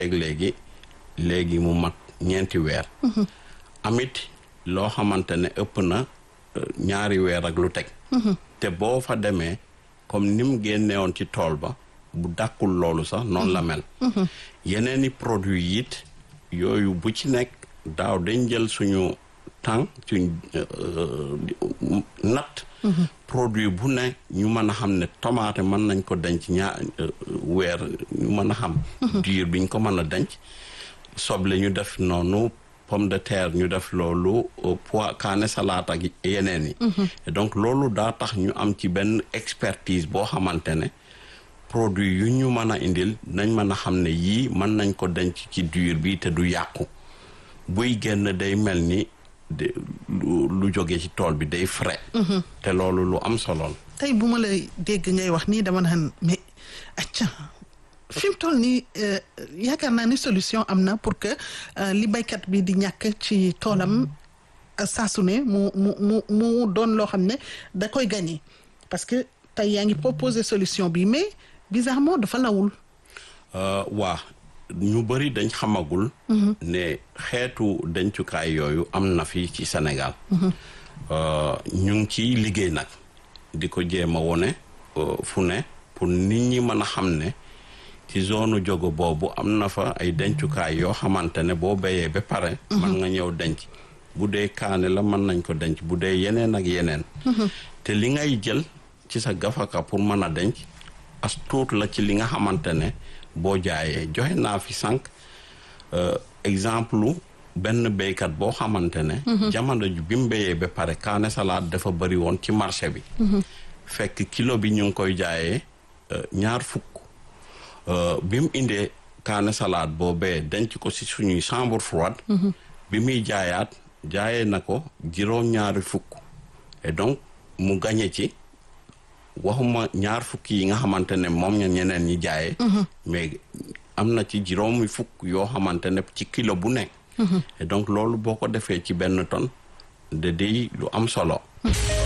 ak léegi léegi mu mat ñeenti weer amit loo xamante ne ëpp na ñaari weer ak lu teg te boo fa demee comme ni mu génnewoon ci tool ba bu dàkkul loolu sax noonu la mel yeneeni produit it yooyu bu ci nekk daaw dañ jël suñu temps suñ natt produit bu ne ñu mën a xam ne tomate mën nañ ko denc ñaar weer ñu mën a xam diir biñ ko mën a denc soble ñu def noonu pomme de terre ñu def loolu pois kaane salade ak yeneen yi donc loolu daa tax ñu am ci benn expertise boo xamante ne produit yu ñu mën a indil nañ mën a xam ne yii mën nañ ko denc ci diir bi te du yàqu buy génn day mel ni lu jóge ci tool bi day frais te loolu lu am solo la tey bu ma lay dégg ngay wax nii dama naan mais acca fi mu toll nii yaakaar naa ni solution am na pour que li baykat bi di ñàkk ci toolam saa su ne mu mu mu mu doon loo xam ne da koy gagné parce que tey yaa ngi proposé solution bi mais bizarrement dafa lawul waa ñu bëri dañ xamagul ne xeetu dencukaay yooyu am na fi ci Sénégal ñu ngi ciy liggéey nag di ko jéem a wone fu ne pour nit ñi mën a xam ne ci zone jogo boobu am na fa ay dencukaay yoo xamante ne boo béyee ba pare mën nga ñëw denc bu dee kaane la mën nañ ko denc bu dee yeneen ak yeneen te li ngay jël ci sa gafaka pour mën a denc as tuut la ci li nga xamante ne boo jaayee joxe naa fi sànq exemple benn béykat boo xamante ne jamono ji bi mu béyee ba pare kaane salade dafa bëri woon ci marché bi fekk kilo bi ñu ngi koy jaayee ñaar fukk bi mu indee kaane salade boobee denc ko ci suñuy chambre froide bi muy jaayaat jaayee na ko juróom-ñaari fukk et donc mu gañe ci waxuma ñaar fukki yi nga xamante ne moom ña ñeneen ñi jaayee mais am na ci juróomi fukk yoo xamante ne ci kilo bu nekk et donc loolu boo ko defee ci benn tonne de day lu am solo